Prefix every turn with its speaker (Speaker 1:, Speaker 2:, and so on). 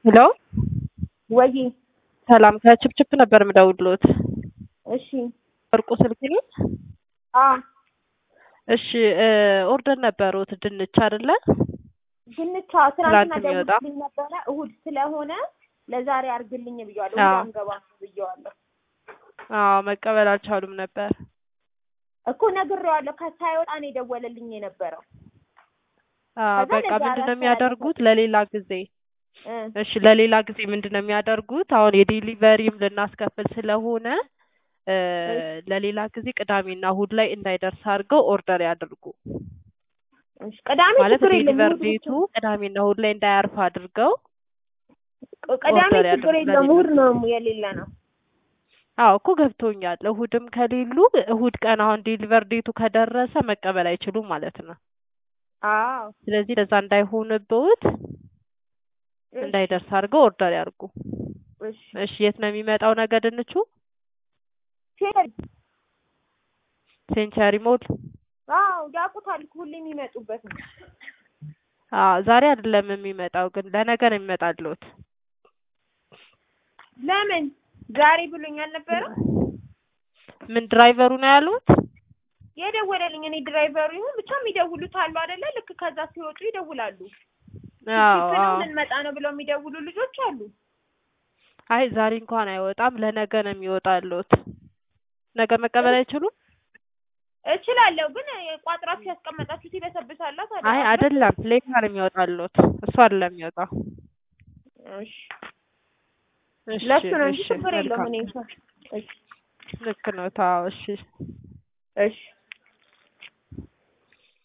Speaker 1: ሄሎ
Speaker 2: ወይ
Speaker 1: ሰላም ከችፕችፕ ነበር የምደውልሎት።
Speaker 2: እሺ
Speaker 1: ወርቁ ስልክ ነው?
Speaker 2: አ
Speaker 1: እሺ ኦርደር ነበሩት ድንች አይደለ?
Speaker 2: ድንቻ ትናንትና
Speaker 1: ትናንት የሚወጣ?
Speaker 2: ደውልልኝ ነበረ እሁድ ስለሆነ ለዛሬ አርግልኝ ብየዋለሁ።
Speaker 1: አዎ።
Speaker 2: እሁድ አንገባም ብየዋለሁ
Speaker 1: አዎ መቀበል አልቻሉም ነበር።
Speaker 2: እኮ ነግሬዋለሁ። ከሳይወጣ ነው የደወለልኝ የነበረው
Speaker 1: አዎ
Speaker 2: ከዛ
Speaker 1: በቃ
Speaker 2: ለዛ
Speaker 1: ምንድን ነው
Speaker 2: አራት
Speaker 1: የሚያደርጉት ለሌላ ጊዜ
Speaker 2: እ
Speaker 1: እሺ ለሌላ ጊዜ ምንድን ነው የሚያደርጉት? አሁን የዴሊቨሪም ልናስከፍል ስለሆነ እ ለሌላ ጊዜ ቅዳሜና እሁድ ላይ እንዳይደርስ አድርገው ኦርደር ያድርጉ።
Speaker 2: እሺ ቅዳሜ
Speaker 1: ማለት
Speaker 2: ችግር የለም
Speaker 1: ዴሊቨር
Speaker 2: እሁድ
Speaker 1: ዴቱ
Speaker 2: ብቻ-
Speaker 1: ቅዳሜና እሁድ ላይ እንዳያርፍ አድርገው
Speaker 2: ቅዳሜ
Speaker 1: ኦርደር
Speaker 2: ችግር
Speaker 1: ያድርጉ
Speaker 2: የለም
Speaker 1: ለሌላ
Speaker 2: እሁድ ነው የሌለ ነው።
Speaker 1: አዎ እኮ ገብቶኛል። እሁድም ከሌሉ እሁድ ቀን አሁን ዴሊቨር ዴቱ ከደረሰ መቀበል አይችሉም ማለት ነው።
Speaker 2: አዎ
Speaker 1: ስለዚህ ለዛ እንዳይሆንብዎት
Speaker 2: እሺ፣
Speaker 1: እንዳይደርስ አድርገው ኦርደር ያድርጉ።
Speaker 2: እሺ
Speaker 1: እሺ የት ነው የሚመጣው ነገ ድንቹ?
Speaker 2: ፌር
Speaker 1: ሴንቸሪ ሞል።
Speaker 2: አዎ ያውቁታል እኮ ሁሌ የሚመጡበት ነው።
Speaker 1: አዎ ዛሬ አይደለም የሚመጣው ግን ለነገ ነው የሚመጣልዎት።
Speaker 2: ለምን ዛሬ ብሎኝ አልነበረም
Speaker 1: ምን ድራይቨሩ ነው ያሉት?
Speaker 2: የደወለልኝ? እኔ ድራይቨሩ ይሁን ብቻ የሚደውሉት አሉ አይደለ? ልክ ከዛ ሲወጡ ይደውላሉ።
Speaker 1: አዎ
Speaker 2: ፊት ነው
Speaker 1: አዎ።
Speaker 2: ልንመጣ ነው ብለው የሚደውሉ ልጆች አሉ።
Speaker 1: አይ ዛሬ እንኳን አይወጣም፣ ለነገ ነው የሚወጣልዎት። ነገ መቀበል አይችሉም?
Speaker 2: እችላለሁ ግን ቋጥራችሁ ያስቀመጣችሁት ይበሰብሳላ ታዲያ።
Speaker 1: አይ አይደለም፣ ሌላ ነው የሚወጣልዎት። እሱ አይደለም የሚወጣው።
Speaker 2: እሺ
Speaker 1: እሺ
Speaker 2: ለሱ ነው እንጂ
Speaker 1: እሺ
Speaker 2: ችግር የለውም።
Speaker 1: መልካም
Speaker 2: እኔ እሺ
Speaker 1: ልክ ነው። ታው እሺ
Speaker 2: እሺ